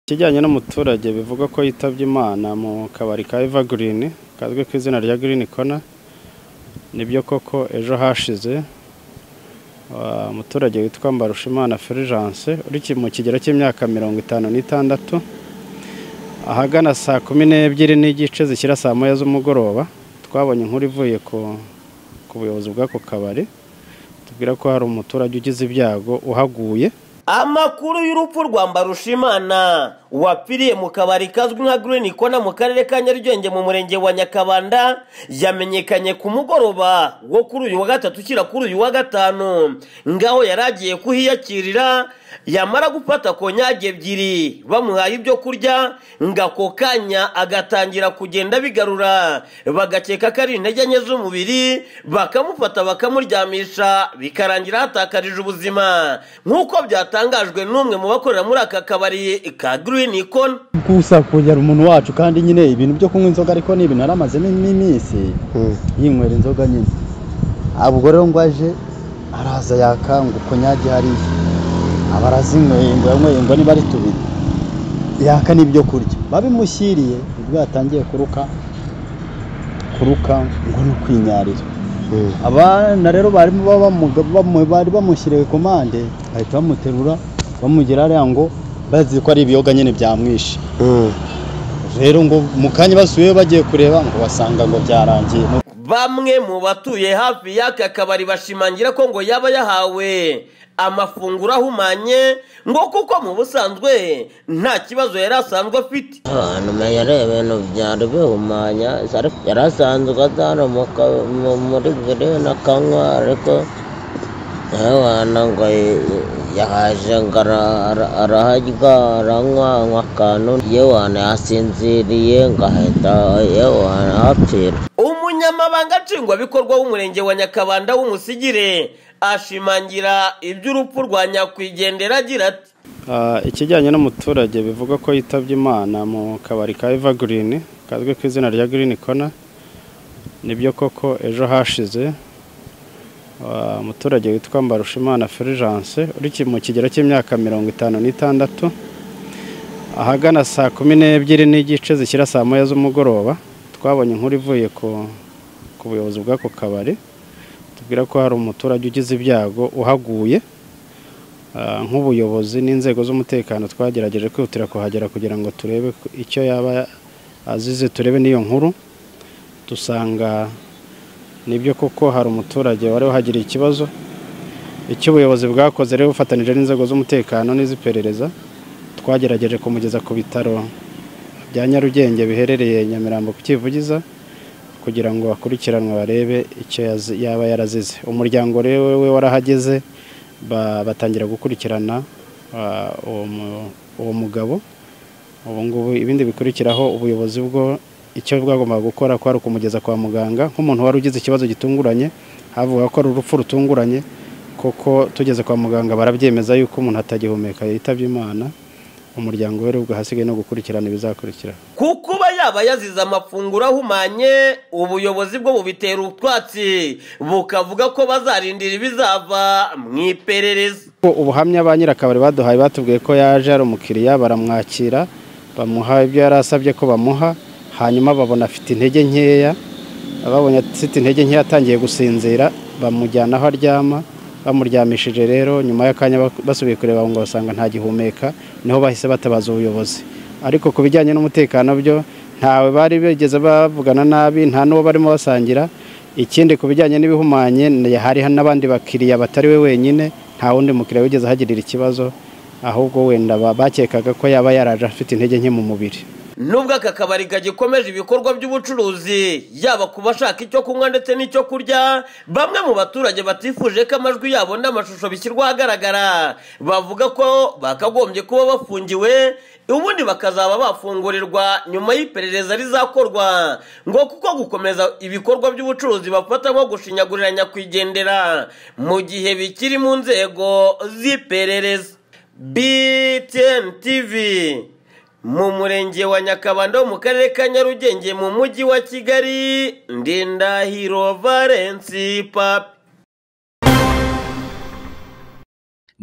Ikijyanye n'umuturage bivugwa ko yitabye Imana mu kabari ka Evergreen kazwi ku izina rya Green Corner nibyo koko ejo hashize uh, umuturage witwa Mbarushimana Fulgence uri ki- mu kigero cy'imyaka mirongo itanu n'itandatu ahagana saa kumi n'ebyiri n'igice zishyira saa moya z'umugoroba twabonye inkuru ivuye ku ku buyobozi bw'ako kabari tubwira ko hari umuturage ugize ibyago uhaguye amakuru y'urupfu rwa mbarushimana wapfiriye mu kabari kazwi nka Green Corner mu karere ka nyarugenge mu murenge wa nyakabanda yamenyekanye ku mugoroba wo kuri uyu wa gatatu ushyira kuri uyu wa gatanu ngaho yari agiye kuhiyakirira yamara gufata konyage ebyiri bamuhaye ibyo kurya ngo ako kanya agatangira kugenda bigarura bagakeka ko ari intege nke z'umubiri bakamufata bakamuryamisha bikarangira hatakarije ubuzima nk'uko byatangajwe n'umwe mu bakorera muri aka kabari ka Green Icon gusa kongera umuntu wacu kandi nyine ibintu byo kunywa inzoga ariko ni ibintu yaramazemo iminsi yinywera inzoga nyine ubwo rero ngo aje araza yakanga konyage hariya aba arazinyweyengwa yanyweyengwa niba ari tubiri yaka n'ibyo kurya babimushyiriye ubwo yatangiye kuruka kuruka ngo ni ukwinyarira abana rero barimo bamuga- bamu- bari bamushyiriye komande bahita bamuterura bamugira hariya ngo bazi ko ari ibiyoga nyine byamwishe rero ngo mu kanya basubiyeyo bagiye kureba ngo basanga ngo byarangiye bamwe mu batuye hafi y'aka kabari bashimangira ko ngo yaba yahawe amafunguro ahumanye ngo kuko mu busanzwe nta kibazo yari asanzwe afite hanyuma yari ibintu byari bihumanya ariko yari asanzwe atari mu ka- mu- muri green akanywa ariko ntabana ngo y- yahaje ngo ara- ara- araharya aranywa anywa akantu yewana yasinziriye ngo ahita yewana ahapfira umunyamabanga nshingwabikorwa w'umurenge wa nyakabanda w'umusigire ashimangira iby'urupfu rwa nyakwigendera agira ati Ah, ikijyanye n'umuturage bivugwa ko yitabye Imana mu kabari ka Evergreen kazwi ku izina rya Green Corner nibyo koko ejo hashize ah, umuturage witwa Mbarushimana Fulgence uri ki- mu kigero cy'imyaka mirongo itanu n'itandatu ahagana saa kumi n'ebyiri n'igice zishyira saa moya z'umugoroba twabonye inkuru ivuye ku ku buyobozi bw'ako kabari tubwira ko hari umuturage ugize ibyago uhaguye Ah, nk'ubuyobozi n'inzego z'umutekano twagerageje kwihutira kuhagera kugira ngo turebe ko- icyo yaba azize turebe n'iyo nkuru dusanga nibyo koko hari umuturage wari wahagiriye ikibazo icyo ubuyobozi bwakoze rero bufatanije n'inzego z'umutekano n'iz'iperereza twagerageje kumugeza ku bitaro bya nyarugenge biherereye nyamirambo ku kivugiza kugira ngo bakurikiranwe barebe icyo yazi- yaba yarazize umuryango rero we warahageze ba- batangira gukurikirana ah, uwo mu- uwo mugabo ubu ngubu ibindi bikurikiraho ubuyobozi bwo icyo bwagombaga gukora kwari ukumugeza kwa muganga nk'umuntu wari ugize ikibazo gitunguranye havuga ko ari urupfu rutunguranye koko tugeze kwa muganga barabyemeza yuko umuntu atagihumeka yitabye imana umuryango we rero ubwo hasigaye no gukurikirana ibizakurikira ku kuba yaba yazize amafunguro ahumanye ubuyobozi bwo bubitera utwatsi bukavuga ko bazarindira ibizava mu iperereza ko ubuhamya ba nyirakabari baduhaye batubwiye ko yaje ari umukiriya baramwakira bamuha ibyo yari asabye ko bamuha hanyuma babona afite intege nkeya babonye afite intege nkeya atangiye gusinzira bamujyana aho aryama bamuryamishije rero nyuma y'akanya bak- basubiye kureba ngo basanga ntagihumeka niho bahise batabaza ubuyobozi ariko ku bijyanye n'umutekano byo ntawe bari bigeze bavugana nabi nta n'uwo barimo basangira ikindi ku bijyanye n'ibihumanye ni- hari n'abandi bakiriya batari we wenyine nta wundi mukiriya wigeze ahagirira ikibazo ahubwo wenda ba- bakekaga ko yaba yaraje afite intege nke mu mubiri nubwo aka kabari kagikomeje ibikorwa by'ubucuruzi yaba ku bashaka icyo kunywa ndetse n'icyo kurya bamwe mu baturage batifuje ko amajwi yabo n'amashusho bishyirwa ahagaragara bavuga ko bakagombye kuba bafungiwe ubundi bakazaba bafungurirwa nyuma y'iperereza rizakorwa ngo kuko gukomeza ibikorwa by'ubucuruzi bafata nko gushinyaguriranya nyakwigendera mu gihe bikiri mu nzego z'iperereza btn tv mu murenge wa nyakabanda wo mu karere ka nyarugenge mu mujyi wa kigali ndindahiro valensi papi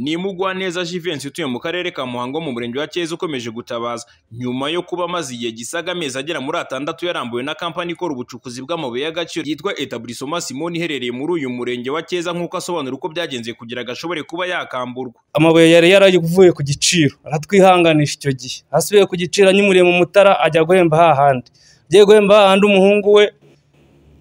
ni Mugwaneza Jivency utuye mu karere ka Muhango mu murenge wa Cyeza ukomeje gutabaza nyuma yo kuba amaze igihe gisaga amezi agera muri atandatu yarambuwe na kampani ikora ubucukuzi bw'amabuye y'agaciro yitwa Etablissement Simoni iherereye muri uyu murenge wa Cyeza nk'uko asobanura uko byagenze kugira gashobore kuba yakamburwa amabuye yari yaravuye ku giciro aratwihanganisha icyo gihe asubiye ku giciro anyimuriye mu mutara ajya guhemba hahandi agiye guhemba hahandi umuhungu we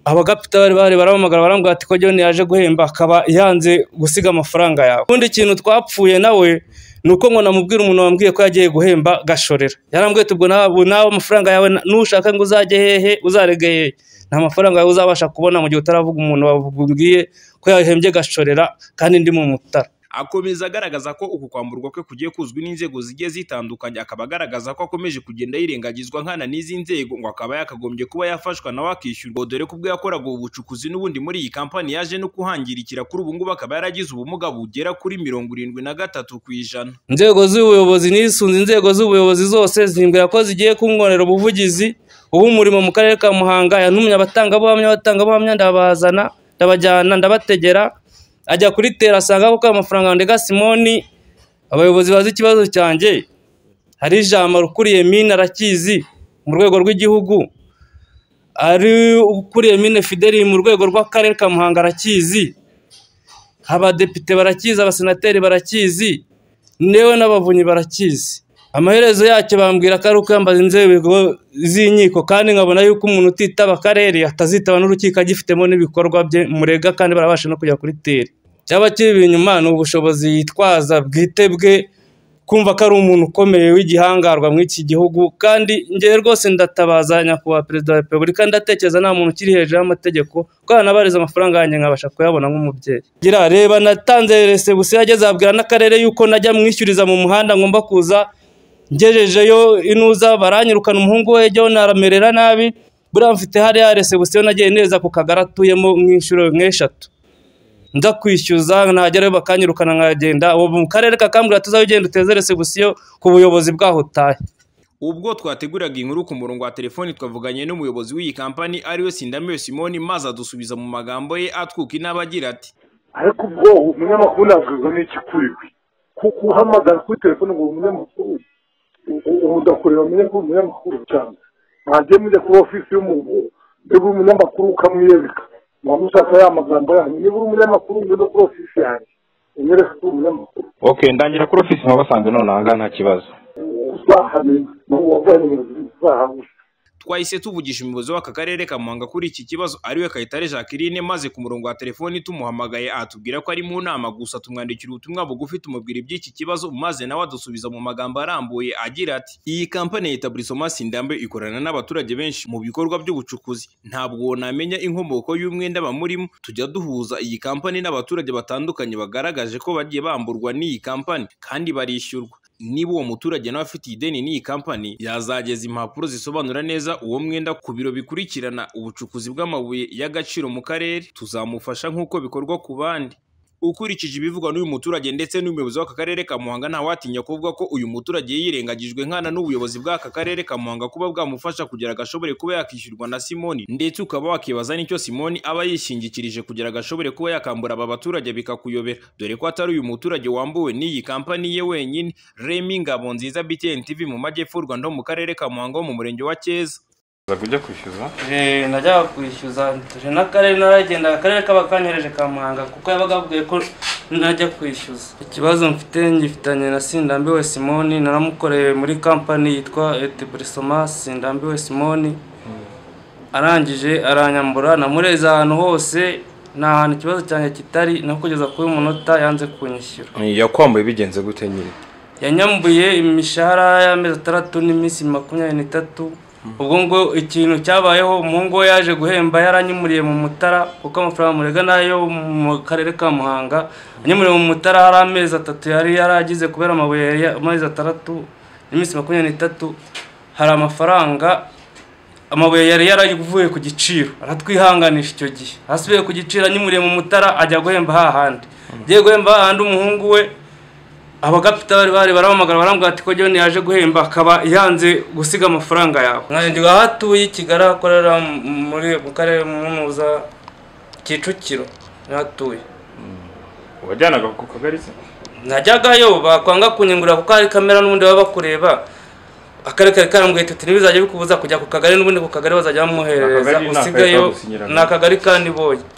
abagapita bari bahari barahamagara barambwira ati ko John yaje guhemba akaba yanze gusiga amafaranga yawe ubundi ikintu twapfuye nawe ni uko ngo namubwira umuntu wambwiye ko yagiye guhemba gashorera yarambwiye ati ubwo nawe nawe amafaranga yawe na- nushaka ngo uzajye hehe uzarege hehe nta mafaranga yawe uzabasha kubona mu gihe utaravuga umuntu wabwiye ko yahembye gashorera kandi ndi mu mutara akomeza agaragaza ko uku kwamburwa kwe kugiye kuzwi n'inzego zigiye zitandukanye akaba agaragaza ko akomeje kugenda yirengagizwa nkana n'izi nzego ngo akaba yakagombye kuba yafashwa nawe akishyurwa dore ko ubwo yakoraga ubu bucukuzi n'ubundi muri iyi kampani yaje no kuhangirikira kuri ubu ngubu akaba yaragize ubumuga bugera kuri mirongo irindwi na gatatu ku ijana inzego z'ubuyobozi nisunze inzego z'ubuyobozi zose zimbwira ko zigiye kunkorera ubuvugizi ubu umurimo mu karere ka muhanga yantumye abatangabuhamya abatangabuhamya ndabazana ndabajyana ndabategera ajya kuri tera asanga koko amafaranga ndega simoni abayobozi bazi ikibazo cyanjye hari ijambo rukuriye mine arakizi mu rwego rw'igihugu ari ukuriye mine fideli mu rwego rw'akarere ka muhanga arakizi abadepite barakizi abasenateri barakizi ndewe n'abavunyi barakizi amaherezo yacyo bambwira ko ari ukuyambaza inzego z'inkiko kandi nkabona yuko umuntu utitaba akarere atazitaba n'urukiko agifitemo n'ibikorwa bye murega kandi barabasha no kujya kuri teri cyaba kibi inyuma ni ubushobozi yitwaza bwite bwe kumva ko ari umuntu ukomeye w'igihangarwa muri iki gihugu kandi ngewe rwose ndatabaza nyakubahwa perezida wa repubulika ndatekereza nta muntu ukiri hejuru y'amategeko ko yanabariza amafaranga yanjye nkabasha kuyabona nk'umubyeyi gira reba natanze resebusiyo yageze abwira n'akarere yuko najya mwishyuriza mu muhanda ngomba kuza ngejejeyo inuza baranyirukana umuhungu we jyewe naramerera nabi buriya mfite hariya resebusiyo nagiye neza ku kagari atuyemo mwishyuro nk'eshatu nza kwishyuza nagerayo bakanyirukana nkagenda ubu mu karere kakambwira tuzajya ugenda uteze resebusiyo ku buyobozi bwaho utahe ubwo twateguraga inkuru ku murongo wa telefoni twavuganye n'umuyobozi w'iyi kampani ariwe Sindamiyo Simoni maze adusubiza mu magambo ye atwuka inaba agira ati ariko ubwo umunyamakuru nabwirwa n'ikikuriwe kuko uhamagara kuri telefone ngo uri umunyamakuru u- u- udakureba amenye ko uri umunyamakuru cyane mwagiye mujya kuri ofisi y'umuntu mbega uri umunyamakuru ukamwiyereka mwaba mushaka ya magambo yanyu niba uri umunyamakuru ngwino kuri ofisi yanjye unyereke ko uri umunyamakuru okay ndangira kuri ofisi mubasanzwe none aha ngaha nta kibazo uzahamenya n'uwo waguhaye nimero z'inzu uzahamenya twahise tuvugisha umuyobozi w'aka karere ka Muhanga kuri iki kibazo ariwe Kayitare Jacqueline maze ku murongo wa telefoni tumuhamagaye atubwira ko ari mu nama gusa tumwandikira ubutumwa bugufi tumubwira iby'iki kibazo maze nawe adusubiza mu magambo arambuye agira ati iyi kampani ya Etablissement Sindambe ikorana n'abaturage benshi mu bikorwa by'ubucukuzi ntabwo namenya inkomoko y'umwenda bamurimo tujya duhuza iyi kampani n'abaturage batandukanye bagaragaje ko bagiye bamburwa n'iyi kampani kandi barishyurwa niba uwo muturage nawe afite ideni n'iyi kampani yazageza impapuro zisobanura neza uwo mwenda ku biro bikurikirana ubucukuzi bw'amabuye y'agaciro mu karere tuzamufasha nk'uko bikorwa ku bandi ukurikije ibivugwa n'uyu muturage ndetse n'umuyobozi w'aka karere ka muhanga ntawatinya kuvuga ko uyu muturage yirengagijwe nkana n'ubuyobozi bw'aka karere ka muhanga kuba bwamufasha kugira agashobore kuba yakishyurwa na simoni ndetse ukaba wakibaza n'icyo simoni aba yishingikirije kugira agashobore kuba yakambura aba baturage bikakuyobera dore ko atari uyu muturage wambuwe n'iyi kampani ye wenyine remi ngabo nziza btn tv mu majyepfo y'u rwanda ho mu karere ka muhanga ho mu murenge wa cyeza uza kujya kwishyuza najyaga kwishyuza tuje n'akarere naragendaga akarere kaba kanyohereje ka muhanga kuko yabaga abwiye ko najya kwishyuza ikibazo mfite ngifitanye na sindambiwe simoni naramukoreye muri kampani yitwa eteburisoma sindambiwe simoni arangije aranyambura namureze ahantu hose nta hantu ikibazo cyanjye kitari no kugeza kuri uyu munota yanze kunyishyura yakwambaye bigenze gute nyiri yanyambuye imishahara y'amezi atandatu n'iminsi makumyabiri n'itatu ubwo ngo ikintu cyabayeho umuhungu we yaje guhemba yaranyimuriye mu mutara kuko amafaranga murega nayo mu karere ka muhanga anyimuriye mu mutara hari amezi atatu yari yaragize kubera amabuye yari ya- amezi atandatu n'iminsi makumyabiri n'itatu hari amafaranga amabuye yari yaravuye ku giciro aratwihanganisha icyo gihe asubiye ku giciro anyimuriye mu mutara ajya guhemba hahandi agiye guhemba hahandi umuhungu we abagapita bari bahari barahamagara barambwira ati ko John yaje guhemba akaba yanze gusiga amafaranga yawe nkanjye aho atuye i kigali aho akorera mu- muri mu karere munuza kicukiro niho atuye wajyanaga ku kagari se najyagayo bakwanga kunyungurira kuko hari kamera n'ubundi baba bakureba akarere kari karambwiye ati ntibizajya bikubuza kujya ku kagari n'ubundi ku kagari bazajya bamuhereza Akagari ni akahe usigayeyo kagusinyirana? ni akagari kandi boye